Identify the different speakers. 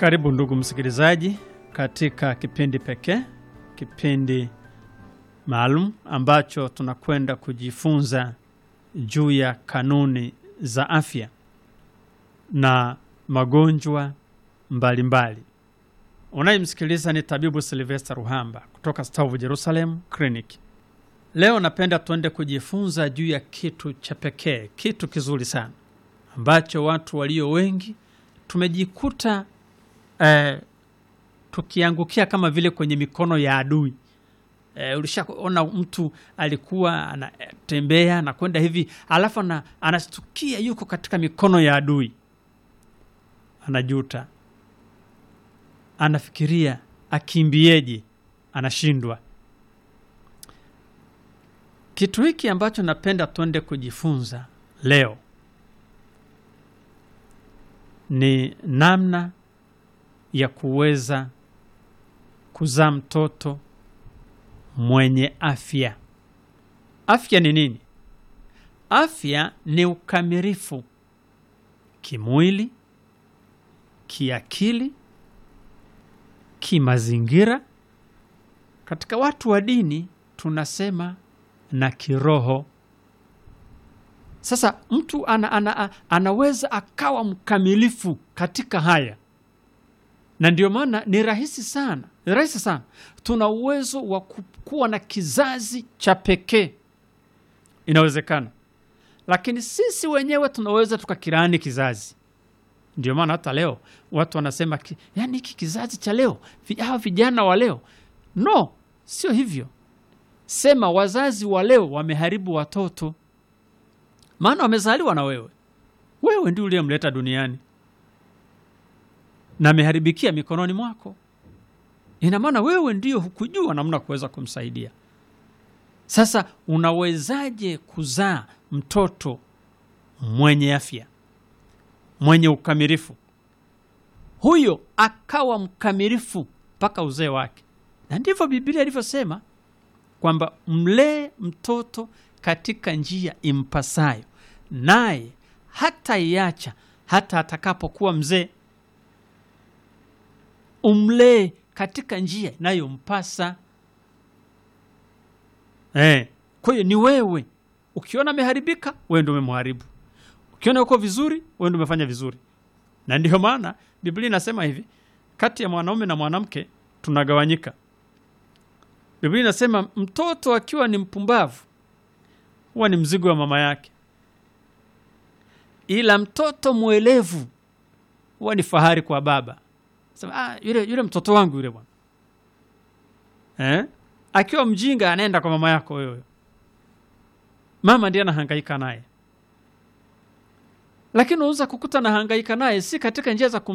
Speaker 1: Karibu ndugu msikilizaji, katika kipindi pekee, kipindi maalum ambacho tunakwenda kujifunza juu ya kanuni za afya na magonjwa mbalimbali. Unayemsikiliza ni tabibu Silvester Ruhamba kutoka Stavu Jerusalem Clinic. Leo napenda tuende kujifunza juu ya kitu cha pekee, kitu kizuri sana ambacho watu walio wengi tumejikuta eh, tukiangukia kama vile kwenye mikono ya adui. Eh, ulishaona mtu alikuwa anatembea anakwenda hivi alafu ana, anastukia yuko katika mikono ya adui, anajuta, anafikiria akimbieje, anashindwa. Kitu hiki ambacho napenda tuende kujifunza leo ni namna ya kuweza kuzaa mtoto mwenye afya. Afya ni nini? Afya ni ukamilifu kimwili, kiakili, kimazingira. Katika watu wa dini tunasema na kiroho. Sasa mtu ana, ana, anaweza akawa mkamilifu katika haya, na ndio maana ni rahisi sana, ni rahisi sana. Tuna uwezo wa kuwa na kizazi cha pekee, inawezekana, lakini sisi wenyewe tunaweza tukakirani kizazi. Ndio maana hata leo watu wanasema ki, yani hiki kizazi cha leo, hawa vijana wa leo. No, sio hivyo. Sema wazazi wa leo wameharibu watoto maana wamezaliwa na wewe, wewe ndio uliyemleta duniani na ameharibikia mikononi mwako. Ina maana wewe ndio hukujua namna kuweza kumsaidia. Sasa unawezaje kuzaa mtoto mwenye afya, mwenye ukamilifu, huyo akawa mkamilifu mpaka uzee wake? Na ndivyo Biblia ilivyosema kwamba mlee mtoto katika njia impasayo, naye hata iacha hata atakapokuwa mzee. Umlee katika njia inayompasa. Eh, kwa hiyo ni wewe. Ukiona ameharibika, wewe ndio umemharibu. Ukiona uko vizuri, wewe ndio umefanya vizuri. Na ndiyo maana Biblia inasema hivi, kati ya mwanaume na mwanamke tunagawanyika. Biblia inasema mtoto akiwa ni mpumbavu huwa ni mzigo wa mama yake, ila mtoto mwelevu huwa ni fahari kwa baba. Sema, ah, yule, yule mtoto wangu yule bwana eh? Akiwa mjinga anaenda kwa mama yako wewe, mama ndiye anahangaika naye, lakini unaweza kukuta anahangaika naye si katika njia za kum